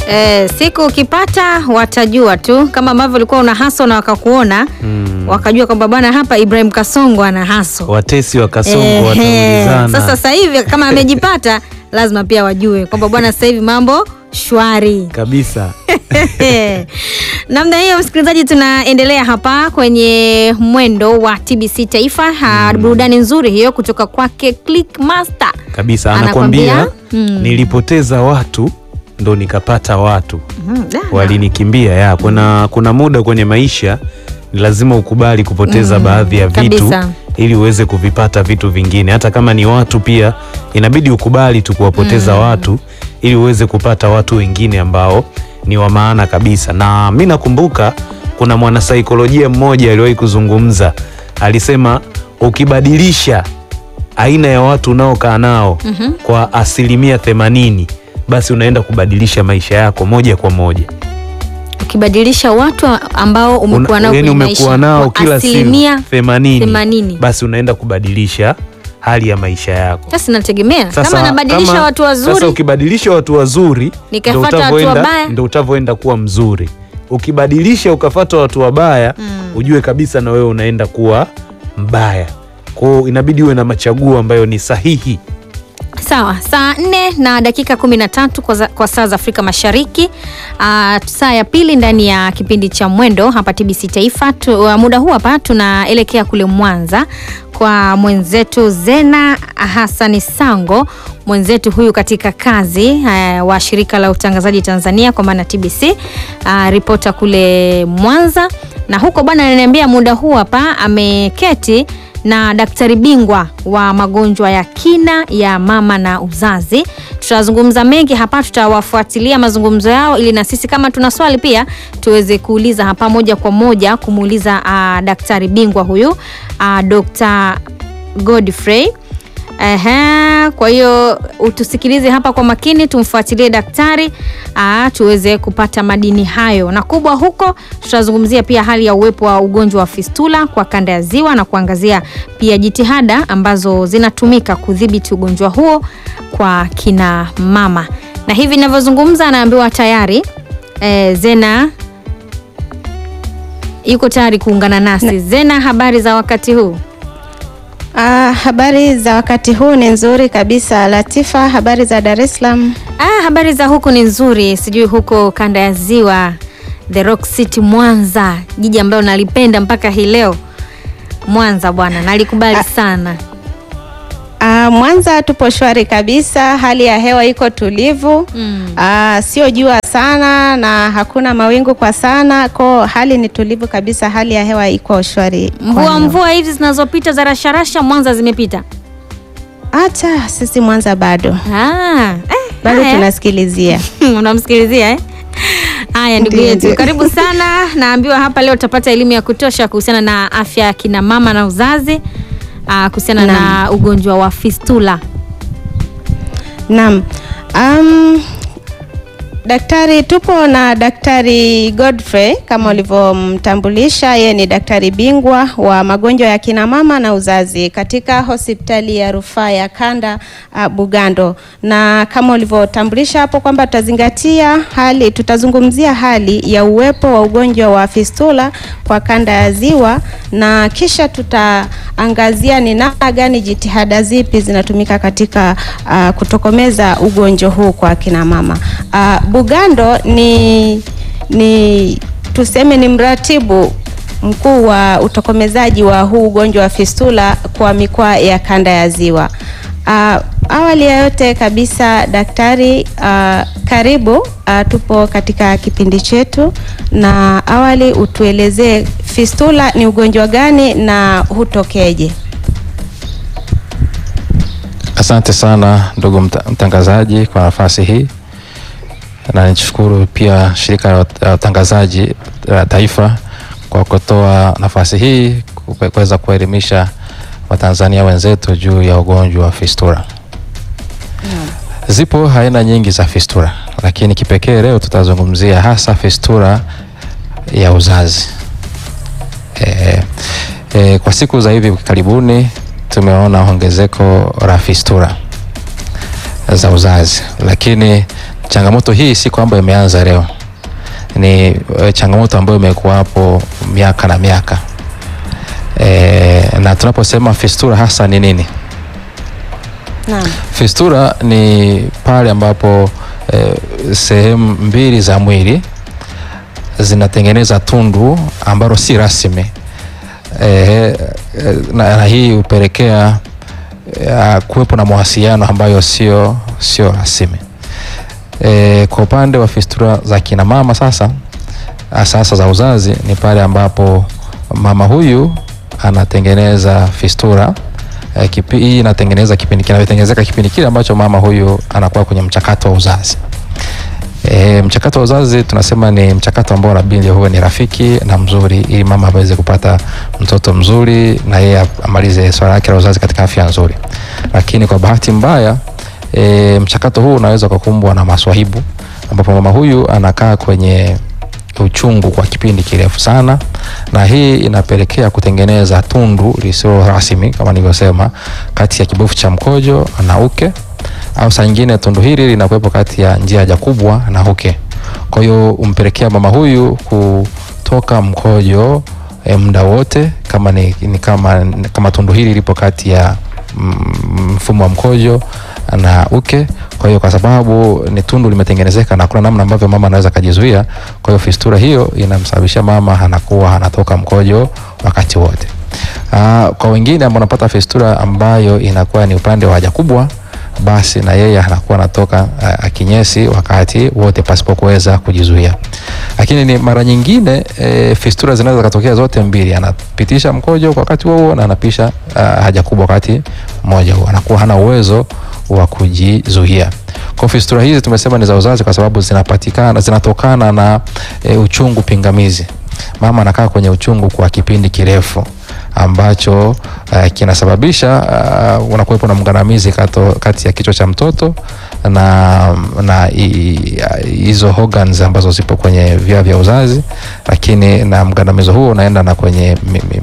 Eh, siku ukipata watajua tu kama ambavyo ulikuwa una haso na wakakuona Mm. wakajua kwamba bwana hapa Ibrahim Kasongo ana haso. Watesi wa Kasongo Ehe. wataulizana. Sasa sasa hivi kama amejipata lazima pia wajue kwamba bwana sasa hivi mambo shwari. kabisa. Namna hiyo msikilizaji, tunaendelea hapa kwenye mwendo wa TBC Taifa. Ha, Burudani nzuri hiyo kutoka kwake Clickmaster. Kabisa Anakwambia, anakwambia mm. nilipoteza watu ndo nikapata watu Mhm, da. walinikimbia. Ya, kuna, kuna muda kwenye maisha ni lazima ukubali kupoteza Mm, baadhi ya vitu kabisa. ili uweze kuvipata vitu vingine. Hata kama ni watu pia inabidi ukubali tu kuwapoteza watu ili uweze kupata watu wengine ambao ni wa maana kabisa. Na mi nakumbuka kuna mwanasaikolojia mmoja aliwahi kuzungumza, alisema ukibadilisha aina ya watu unaokaa nao Mhm. kwa asilimia themanini basi unaenda kubadilisha maisha yako moja kwa moja. Ukibadilisha watu ambao umekuwa nao yani kwenye umekuwa maisha nao kwa kila siku asilimia themanini, themanini. basi unaenda kubadilisha hali ya maisha yako. Sasa inategemea kama anabadilisha kama- watu Sasa wazuri ukibadilisha watu wazuri Nikafuata ndo watu utavyoenda- wabaya. ndo utavyoenda kuwa mzuri. Ukibadilisha ukafata watu wabaya Mm. ujue kabisa na wewe unaenda kuwa mbaya. Kwao inabidi uwe na machaguo ambayo ni sahihi. Sawa, saa nne na dakika kumi na tatu kwa, za- kwa saa za Afrika Mashariki. Uh, saa ya pili ndani ya kipindi cha Mwendo hapa TBC Taifa. Tu, uh, muda huu hapa tunaelekea kule Mwanza kwa mwenzetu Zena Hassani Sango, mwenzetu huyu katika kazi uh, wa shirika la utangazaji Tanzania kwa maana TBC, uh, ripota kule Mwanza, na huko bwana ananiambia muda huu hapa ameketi na daktari bingwa wa magonjwa ya kina ya mama na uzazi. Tutazungumza mengi hapa, tutawafuatilia mazungumzo yao ili na sisi kama tuna swali pia tuweze kuuliza hapa moja kwa moja kumuuliza uh, daktari bingwa huyu uh, Dr. Godfrey. Ehe, kwa hiyo utusikilize hapa kwa makini, tumfuatilie daktari aa, tuweze kupata madini hayo. Na kubwa huko, tutazungumzia pia hali ya uwepo wa ugonjwa wa fistula kwa kanda ya Ziwa na kuangazia pia jitihada ambazo zinatumika kudhibiti ugonjwa huo kwa kina mama. Na hivi ninavyozungumza, anaambiwa tayari e, Zena yuko tayari kuungana nasi. Zena, habari za wakati huu? Ah, habari za wakati huu ni nzuri kabisa. Latifa, habari za Dar es Salaam? Ah, habari za huku ni nzuri, sijui huko kanda ya Ziwa, The Rock City Mwanza, jiji ambalo nalipenda mpaka hii leo. Mwanza bwana, nalikubali sana. Ah, Mwanza tupo shwari kabisa, hali ya hewa iko tulivu Mm. Ah, sio jua sana na hakuna mawingu kwa sana, ko hali ni tulivu kabisa, hali ya hewa iko shwari. kwa Mvua leo. mvua hizi zinazopita za rasharasha Mwanza zimepita. Acha sisi Mwanza bado Ah, eh, bado haya. tunasikilizia. unamsikilizia eh? Haya ndugu Ndiyo, yetu, ndiyo. karibu sana. Naambiwa hapa leo utapata elimu ya kutosha kuhusiana na afya ya kina mama na uzazi, ah, kuhusiana na Naam. ugonjwa wa fistula. Naam. Um, daktari tupo na Daktari Godfrey kama ulivyomtambulisha, yeye ni daktari bingwa wa magonjwa ya kina mama na uzazi katika hospitali ya rufaa ya kanda uh, Bugando, na kama ulivyotambulisha hapo kwamba tutazingatia hali, tutazungumzia hali ya uwepo wa ugonjwa wa fistula kwa kanda ya Ziwa, na kisha tutaangazia ni namna gani, jitihada zipi zinatumika katika uh, kutokomeza ugonjwa huu kwa kina mama. Uh, Bugando ni ni tuseme ni mratibu mkuu wa utokomezaji wa huu ugonjwa wa fistula kwa mikoa ya kanda ya Ziwa. Uh, awali ya yote kabisa daktari, uh, karibu uh, tupo katika kipindi chetu, na awali utuelezee fistula ni ugonjwa gani na hutokeje? Asante sana ndugu mta- mtangazaji kwa nafasi hii, na nishukuru pia shirika la ut- la utangazaji la taifa kwa kutoa nafasi hii ku- kuweza kuelimisha Watanzania wenzetu juu ya ugonjwa wa fistula. Zipo aina nyingi za fistula, lakini kipekee leo tutazungumzia hasa fistula ya uzazi. E, e, kwa siku za hivi karibuni tumeona ongezeko la fistula za uzazi, lakini changamoto hii si kwamba imeanza leo, ni eh, changamoto ambayo imekuwapo miaka na miaka e, na tunaposema fistula hasa ni nini? Naam. Fistula ni pale ambapo eh, sehemu mbili za mwili zinatengeneza tundu ambalo si rasmi eh, eh, na, na hii hupelekea eh, kuwepo na mawasiliano ambayo sio sio rasmi. E, kwa upande wa fistula za kina mama sasa, sasa za uzazi ni pale ambapo mama huyu anatengeneza fistula e, kipi, hii inatengeneza kipindi kinatengenezeka kipindi kile ambacho mama huyu anakuwa kwenye mchakato wa uzazi. E, mchakato wa uzazi tunasema ni mchakato ambao unabidi huwe ni rafiki na mzuri, ili mama aweze kupata mtoto mzuri na yeye amalize swala lake la uzazi katika afya nzuri. Lakini kwa bahati mbaya e, mchakato huu unaweza kukumbwa na maswahibu, ambapo mama huyu anakaa kwenye uchungu kwa kipindi kirefu sana, na hii inapelekea kutengeneza tundu lisilo rasmi kama nilivyosema, kati ya kibofu cha mkojo na uke au saa nyingine tundu hili linakuwepo kati ya njia haja kubwa na uke. Kwa hiyo umpelekea mama huyu kutoka mkojo e, muda wote kama ni, ni kama, kama tundu hili lipo kati ya mfumo wa mkojo na uke. Kwa hiyo kwa sababu ni tundu limetengenezeka na kuna namna ambavyo mama anaweza kujizuia, kwa hiyo fistula hiyo inamsababisha mama anakuwa anatoka mkojo wakati wote. Aa, kwa wengine ambao wanapata fistula ambayo inakuwa ni upande wa haja kubwa basi na yeye anakuwa anatoka uh, kinyesi wakati wote pasipo kuweza kujizuia. Lakini ni mara nyingine e, fistula zinaweza katokea zote mbili, anapitisha mkojo kwa wakati huo na anapisha uh, haja kubwa wakati mmoja huo, anakuwa hana uwezo wa kujizuia. Kwa fistula hizi tumesema ni za uzazi kwa sababu zinapatikana zinatokana na e, uchungu pingamizi. Mama anakaa kwenye uchungu kwa kipindi kirefu ambacho uh, kinasababisha uh, unakuwepo na mgandamizi kati ya kichwa cha mtoto na na hizo organs ambazo zipo kwenye via vya uzazi, lakini na mgandamizo huo unaenda na kwenye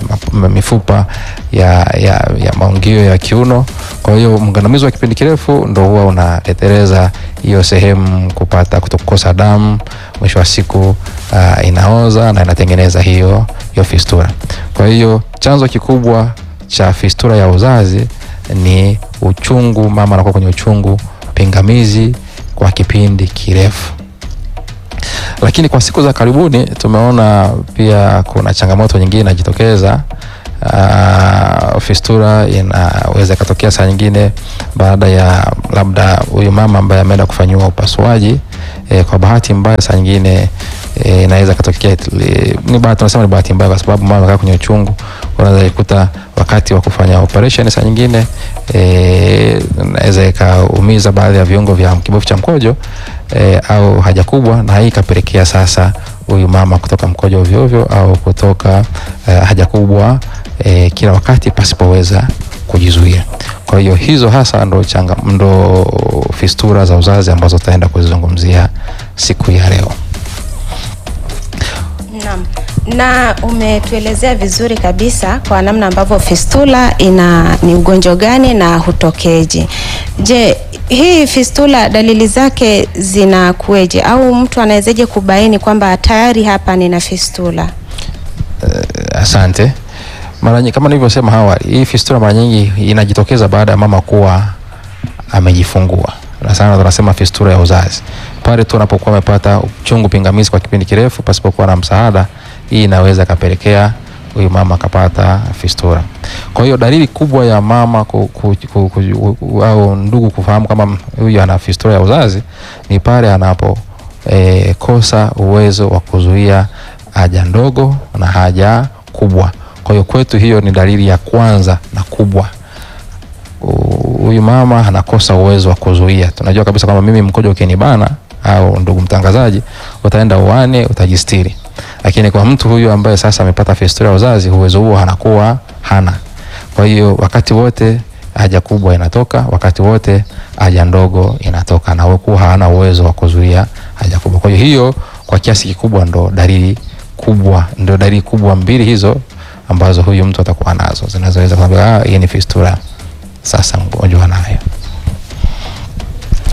mifupa ya, ya, ya maungio ya kiuno. Kwa hiyo mgandamizo wa kipindi kirefu ndo huwa unaleteleza hiyo sehemu kupata kutokukosa damu, mwisho wa siku uh, inaoza na inatengeneza hiyo hiyo fistula. Kwa hiyo chanzo kikubwa cha fistula ya uzazi ni uchungu, mama anakuwa kwenye uchungu pingamizi kwa kipindi kirefu. Lakini kwa siku za karibuni tumeona pia kuna changamoto nyingine inajitokeza. Uh, fistula inaweza ikatokea saa nyingine baada ya labda huyu mama ambaye ameenda kufanyiwa upasuaji e, kwa bahati mbaya saa nyingine inaweza e, katokea ni bahati, tunasema ni bahati mbaya kwa sababu mama amekaa kwenye uchungu, unaweza ikuta wakati wa kufanya operation saa nyingine e, inaweza ikaumiza baadhi ya viungo vya kibofu cha mkojo e, au haja kubwa, na hii ikapelekea sasa huyu mama kutoka mkojo ovyo ovyo au kutoka e, haja kubwa e, kila wakati pasipoweza kujizuia. Kwa hiyo hizo hasa ndo changa, ndo fistula za uzazi ambazo tutaenda kuzizungumzia siku ya leo. Naam. Na umetuelezea vizuri kabisa kwa namna ambavyo fistula ina ni ugonjwa gani na hutokeje. Je, hii fistula dalili zake zinakuweje au mtu anawezaje kubaini kwamba tayari hapa nina fistula? Uh, asante. Mara nyingi kama nilivyosema awali, hii fistula mara nyingi inajitokeza baada ya mama kuwa amejifungua, na sana tunasema fistula ya uzazi pale tu anapokuwa amepata uchungu pingamizi kwa kipindi kirefu pasipokuwa na msaada, hii inaweza kapelekea huyu mama akapata fistula. Kwa hiyo dalili kubwa ya mama ku, ku, ku, ku, ku, au ndugu kufahamu kama huyu ana fistula ya uzazi ni pale anapo e, kosa uwezo wa kuzuia haja ndogo na haja kubwa. Kwa hiyo kwetu hiyo ni dalili ya kwanza na kubwa huyu mama anakosa uwezo wa kuzuia. Tunajua kabisa kwamba mimi mkojo ukinibana au ndugu mtangazaji, utaenda uani utajistiri, lakini kwa mtu huyu ambaye sasa amepata fistula ya uzazi, uwezo huo anakuwa hana. Kwa hiyo wakati wote haja kubwa inatoka, wakati wote haja ndogo inatoka, na huku hana uwezo wa kuzuia haja kubwa. Kwa hiyo hiyo kwa kiasi kikubwa ndo dalili kubwa, ndo dalili kubwa mbili hizo ambazo huyu mtu atakuwa nazo zinazoweza kuambia ah, hii ni fistula sasa mgonjwa nayo.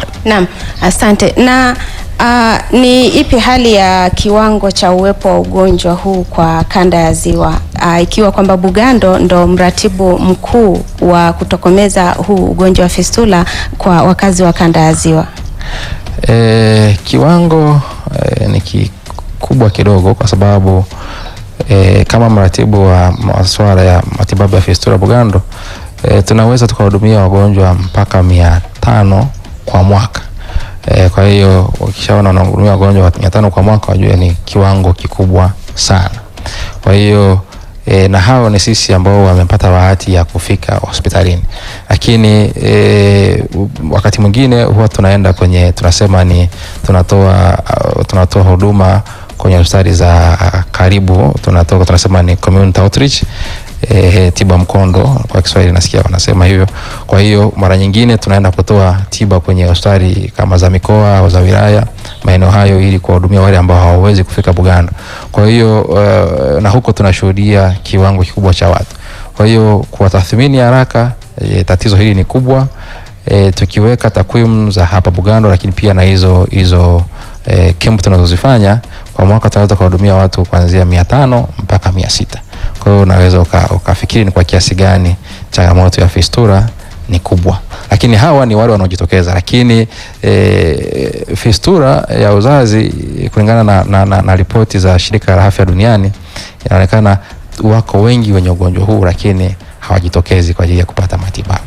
Naam, asante. Na uh, ni ipi hali ya kiwango cha uwepo wa ugonjwa huu kwa kanda ya Ziwa uh, ikiwa kwamba Bugando ndo mratibu mkuu wa kutokomeza huu ugonjwa wa fistula kwa wakazi wa kanda ya Ziwa? E, kiwango e, ni kikubwa kidogo kwa sababu e, kama mratibu wa masuala ya matibabu ya fistula Bugando e, tunaweza tukahudumia wagonjwa mpaka mia tano kwa mwaka. E, kwa hiyo ukishaona unahudumia wagonjwa mia tano kwa mwaka wajue ni kiwango kikubwa sana. Kwa hiyo e, na hao ni sisi ambao wamepata bahati ya kufika hospitalini, lakini e, wakati mwingine huwa tunaenda kwenye tunasema ni tunatoa uh, tunatoa huduma kwenye hospitali za karibu, tunatoka tunasema ni community outreach e, tiba mkondo kwa Kiswahili nasikia wanasema hivyo. Kwa hiyo mara nyingine tunaenda kutoa tiba kwenye hospitali kama za mikoa au za wilaya maeneo hayo, ili kuwahudumia wale ambao hawawezi kufika Bugando. Kwa hiyo uh, na huko tunashuhudia kiwango kikubwa cha watu. Kwa hiyo kwa tathmini ya haraka e, tatizo hili ni kubwa e, tukiweka takwimu za hapa Bugando, lakini pia na hizo hizo e, kempu tunazozifanya kwa mwaka tunaweza kuwahudumia watu kuanzia mia tano mpaka mia sita. Kwa hiyo unaweza uka, ukafikiri ni kwa kiasi gani changamoto ya fistula ni kubwa, lakini hawa ni wale wanaojitokeza. Lakini e, fistula ya uzazi kulingana na, na, na, na ripoti za shirika la afya duniani inaonekana wako wengi wenye ugonjwa huu, lakini hawajitokezi kwa ajili ya kupata matibabu.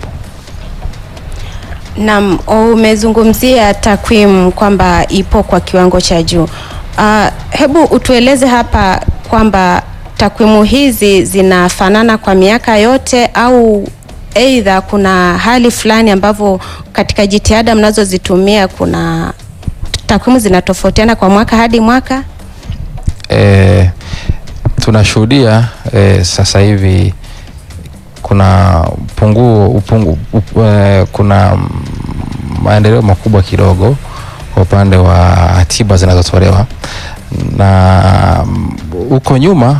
Naam, umezungumzia takwimu kwamba ipo kwa kiwango cha juu. Uh, hebu utueleze hapa kwamba takwimu hizi zinafanana kwa miaka yote au aidha kuna hali fulani ambavyo katika jitihada mnazozitumia kuna takwimu zinatofautiana kwa mwaka hadi mwaka? E, tunashuhudia e, sasa hivi kuna punguo upungu, up, e, kuna maendeleo makubwa kidogo kwa upande wa tiba zinazotolewa na huko nyuma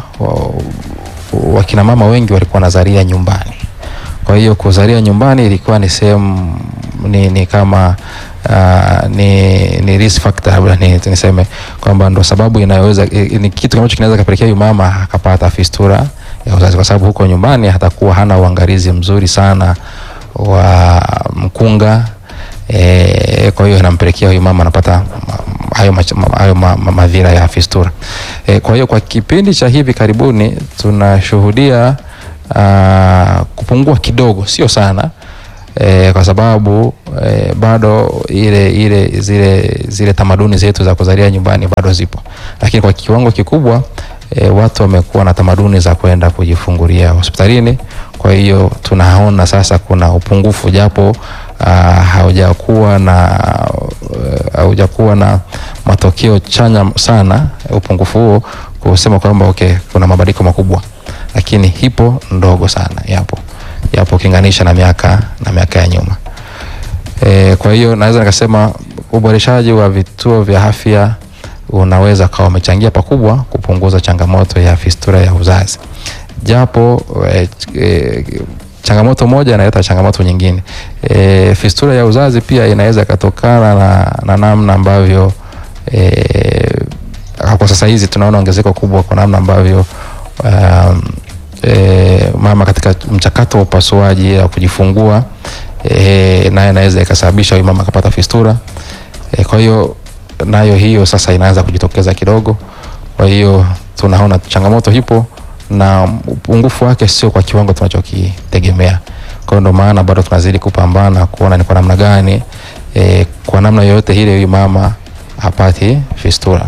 wakina mama wengi walikuwa wanazalia nyumbani. Kwa hiyo kuzalia nyumbani ilikuwa ni sehemu ni, ni kama uh, ni, ni risk factor labda ni, niseme kwamba ndo sababu inayoweza ni kitu ambacho kinaweza kapelekea huyu mama akapata fistula ya uzazi, kwa sababu huko nyumbani hatakuwa hana uangalizi mzuri sana wa mkunga e, kwa hiyo inampelekea huyu mama anapata hayo, hayo ma, ma, madhira ya fistula e, kwa hiyo kwa kipindi cha hivi karibuni tunashuhudia uh, kupungua kidogo, sio sana e, kwa sababu e, bado ile ile zile zile tamaduni zetu za kuzalia nyumbani bado zipo, lakini kwa kiwango kikubwa e, watu wamekuwa na tamaduni za kwenda kujifungulia hospitalini. Kwa hiyo tunaona sasa kuna upungufu japo uh, haujakuwa na uh, haujakuwa na matokeo chanya sana upungufu huo kusema kwamba okay, kuna mabadiliko makubwa, lakini hipo ndogo sana, yapo yapo ukilinganisha na miaka na miaka ya nyuma. E, kwa hiyo naweza nikasema uboreshaji wa vituo vya afya unaweza kawa umechangia pakubwa kupunguza changamoto ya fistula ya uzazi, japo e, e, changamoto moja inaleta changamoto nyingine. E, fistula ya uzazi pia inaweza ikatokana na, na namna ambavyo e, kwa sasa hizi tunaona ongezeko kubwa kwa namna ambavyo um, e, mama katika mchakato wa upasuaji au kujifungua e, naye inaweza ikasababisha huyu mama akapata fistula e, kwa hiyo nayo hiyo sasa inaanza kujitokeza kidogo. Kwa hiyo tunaona changamoto hipo na upungufu wake sio kwa kiwango tunachokitegemea. Kwa hiyo ndio maana bado tunazidi kupambana kuona ni kwa namna gani e, kwa namna yoyote ile huyu mama hapati fistula.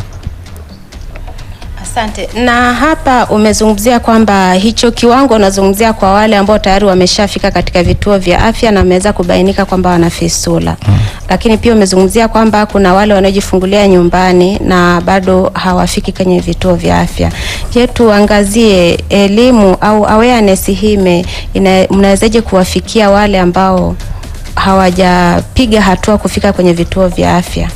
Asante. Na hapa umezungumzia kwamba hicho kiwango unazungumzia kwa wale ambao tayari wameshafika katika vituo vya afya na wameweza kubainika kwamba wana fistula. Hmm. Lakini pia umezungumzia kwamba kuna wale wanaojifungulia nyumbani na bado hawafiki kwenye vituo vya afya. Je, tuangazie elimu au awareness hii mnawezaje kuwafikia wale ambao hawajapiga hatua kufika kwenye vituo vya afya?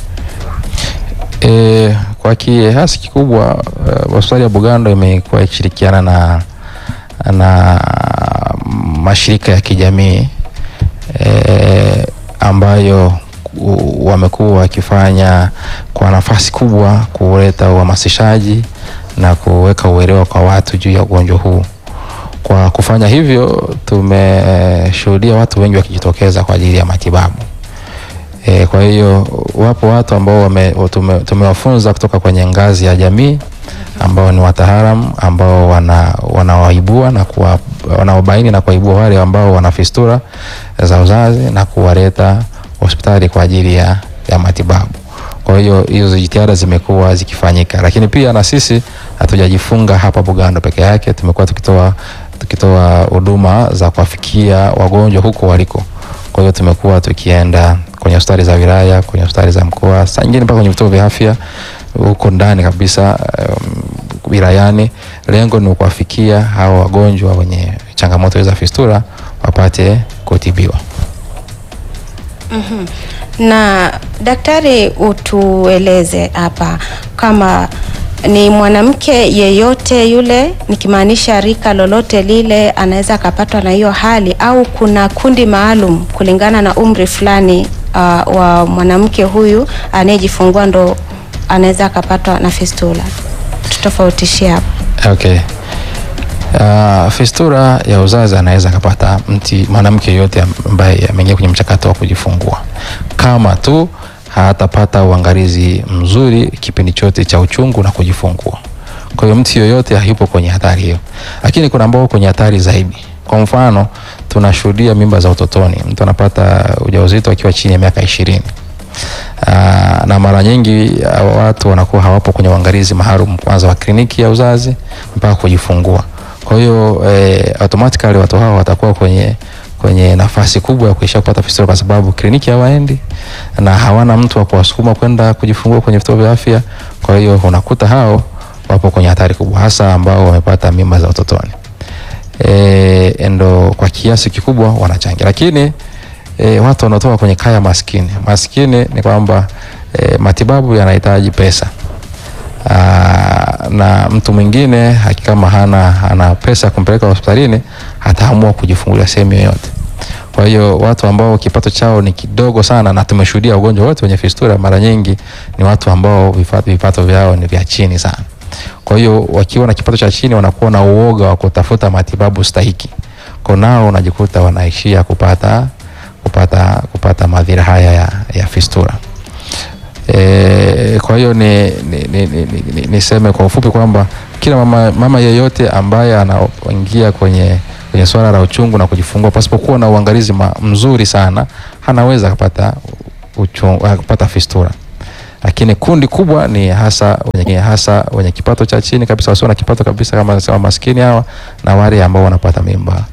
E, kwa kiasi kikubwa uh, hospitali ya Bugando imekuwa ikishirikiana na, na mashirika ya kijamii e, ambayo u- wamekuwa wakifanya kwa nafasi kubwa kuleta uhamasishaji na kuweka uelewa kwa watu juu ya ugonjwa huu. Kwa kufanya hivyo, tumeshuhudia watu wengi wakijitokeza kwa ajili ya matibabu. E, kwa hiyo wapo watu ambao wame, tume, tumewafunza kutoka kwenye ngazi ya jamii ambao ni wataalamu ambao wana wanawaibua na kuwa wanaobaini na kuwaibua wale ambao wana fistura za uzazi na kuwaleta hospitali kwa ajili ya, ya matibabu. Kwa hiyo hizo jitihada zimekuwa zikifanyika, lakini pia na sisi hatujajifunga hapa Bugando peke yake, tumekuwa tukitoa tukitoa huduma za kuwafikia wagonjwa huko waliko. Kwa hiyo tumekuwa tukienda kwenye hospitali za wilaya, kwenye hospitali za mkoa, saa nyingine mpaka kwenye vituo vya afya huko ndani kabisa um, wilayani. Lengo ni kuwafikia hao wagonjwa wenye changamoto za fistula wapate kutibiwa. Na daktari, utueleze hapa kama ni mwanamke yeyote yule, nikimaanisha rika lolote lile, anaweza akapatwa na hiyo hali au kuna kundi maalum kulingana na umri fulani uh, wa mwanamke huyu anayejifungua ndo anaweza akapatwa na fistula? Tutofautishie hapo. Okay. Uh, fistula ya uzazi anaweza akapata mti mwanamke yeyote ambaye ameingia kwenye mchakato wa kujifungua kama tu hatapata uangalizi mzuri kipindi chote cha uchungu na kujifungua. Kwa hiyo mtu yoyote hayupo kwenye hatari hiyo, lakini kuna ambao kwenye hatari zaidi. Kwa mfano, tunashuhudia mimba za utotoni, mtu anapata ujauzito akiwa chini ya miaka ishirini. Aa, na mara nyingi hawa watu wanakuwa hawapo kwenye uangalizi maalum kwanza wa kliniki ya uzazi mpaka kujifungua. Kwa hiyo eh, automatically watu hao watakuwa kwenye kwenye nafasi kubwa ya kuisha kupata fistula kwa sababu kliniki hawaendi na hawana mtu wa kuwasukuma kwenda kujifungua kwenye vituo vya afya. Kwa hiyo unakuta hao wapo kwenye hatari kubwa, hasa ambao wamepata mimba za utotoni. E, ndo kwa kiasi kikubwa wanachangia, lakini e, watu wanaotoka kwenye kaya maskini maskini ni kwamba e, matibabu yanahitaji pesa. Aa, na mtu mwingine kama hana, hana pesa ya kumpeleka hospitalini ataamua kujifungulia sehemu yoyote. Kwa hiyo watu ambao kipato chao ni kidogo sana, na tumeshuhudia ugonjwa wote wenye fistula mara nyingi ni watu ambao vipato, vipato vyao ni vya chini sana. Kwa hiyo wakiwa na kipato cha chini wanakuwa na uoga wa kutafuta matibabu stahiki, kwa nao unajikuta wanaishia kupata kupata kupata madhira haya ya, ya fistula. E, kwa hiyo ni, ni, ni, ni, ni, niseme kwa ufupi kwamba kila mama, mama yeyote ambaye anaingia kwenye kwenye swala la uchungu na kujifungua pasipokuwa na uangalizi ma, mzuri sana anaweza kupata uchungu, kupata fistula. Lakini kundi kubwa ni hasa wenye, hasa wenye kipato cha chini kabisa, wasio na kipato kabisa, kama nasema maskini hawa na wale ambao wanapata mimba